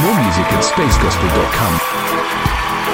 More music at spacegospel.com.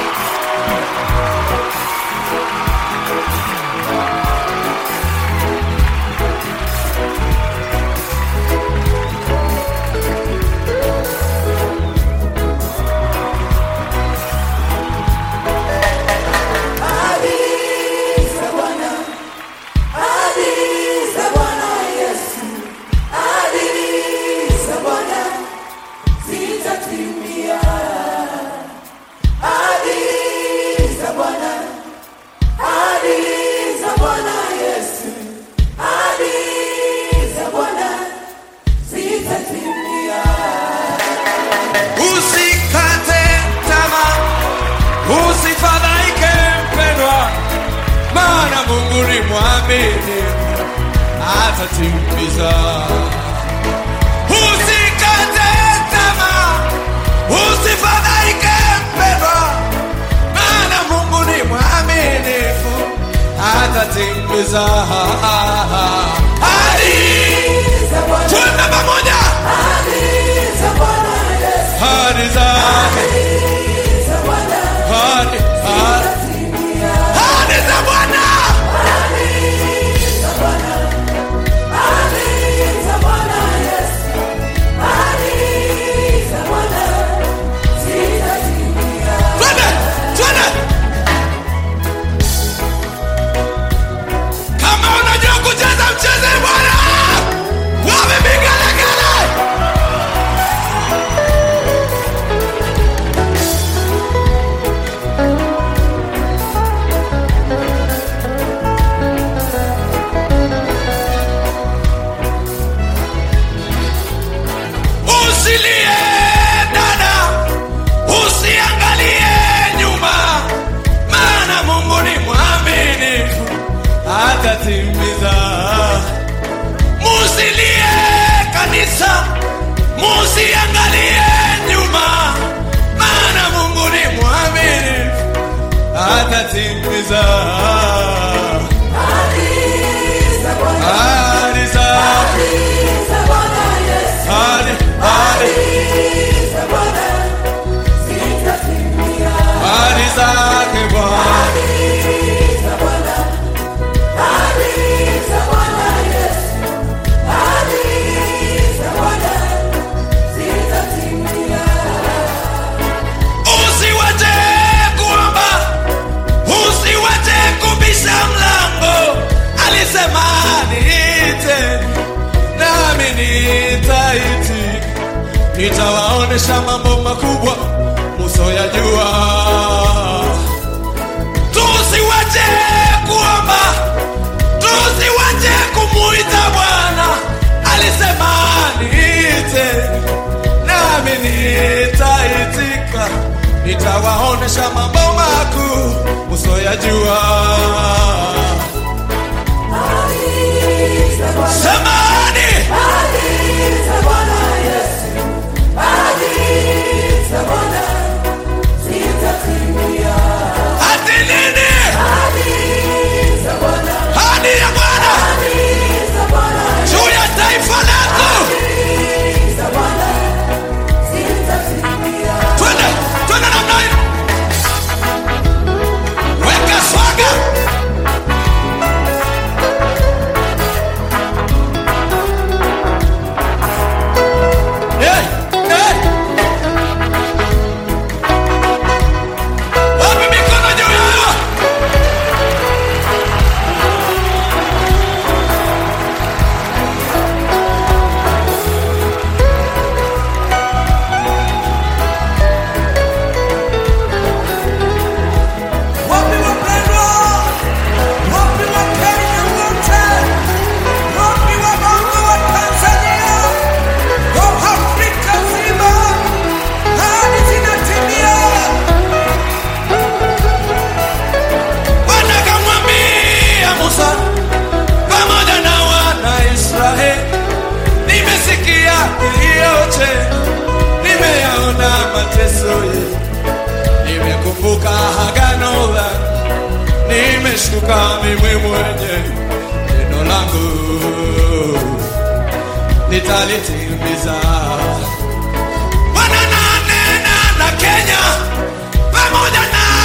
Usikate tamaa, usifadhaike mpendwa, maana Mungu ni mwaminifu, atatimiza. Usikate tamaa, usifadhaike mpendwa, maana Mungu ni mwaminifu, atatimiza. Hadi tuende pamoja, hadi zake hadi hadi hadi za Bwana. Twende, twende. Kama unajua kucheza mcheze Bwana. Wapi vigelegele? Usilie dada, usiangalie nyuma, maana Mungu ni mwaminifu, atatimiza. Musilie kanisa, musiangalie nyuma, maana Mungu ni mwaminifu, atatimiza. Ahadi zake, ahadi, ahadi, ahadi zake Bwana. Usiwache kuomba, usiwache kubisha mlango. Alisema niite, nami nitaitika, nitawaonesha mambo makubwa musoyajua. Tusiwache kuomba, tusiwache kumuita Bwana. Alisema niite, nami nitaitika, nitawaonesha mambo makuu musoyajua. Samani hadi nini? Hadi ya Bwana juu ya taifa letu. Twende, twende namna hii. Weka swaga. Hey, hey. Wapi mikono juu yao? Wapi wapendwa? Wapi Wakenya wote? Wapi wabongo wa Tanzania? Wa Afrika nzima? Ahadi zinatimia. Bwana akamwambia Musa pamoja na wana Israeli, nimesikia yote, nimeyaona mateso yenu, nimekumbuka agano langu, nimeshuka mimi mwenye neno langu nitalitimiza. Bwana na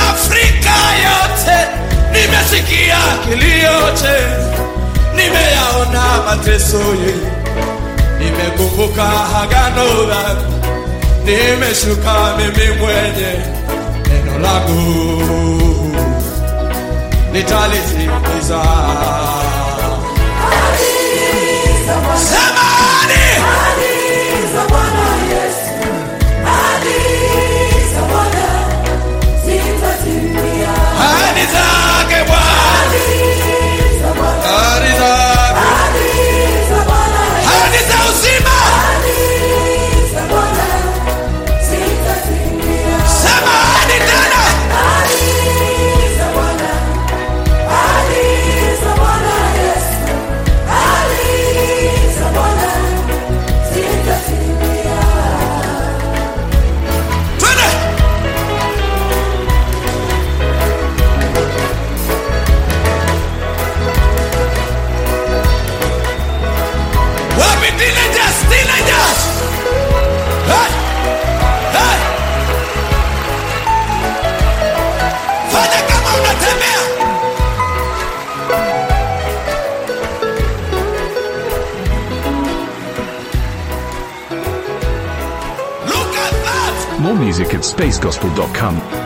Afrika yote nimesikia kilio chenu, nimeyaona mateso yenu, nimekumbuka agano langu, nimeshuka mimi mwenye neno langu nitalitimiza. Semani ahadi zake Bwana, ahadi zake, ahadi za uzima. Sema ahadi tena, twende. Wapi teenagers, teenagers? Hey! Hey! Fanya kama unatembea. Look at that. More music at spacegospel.com.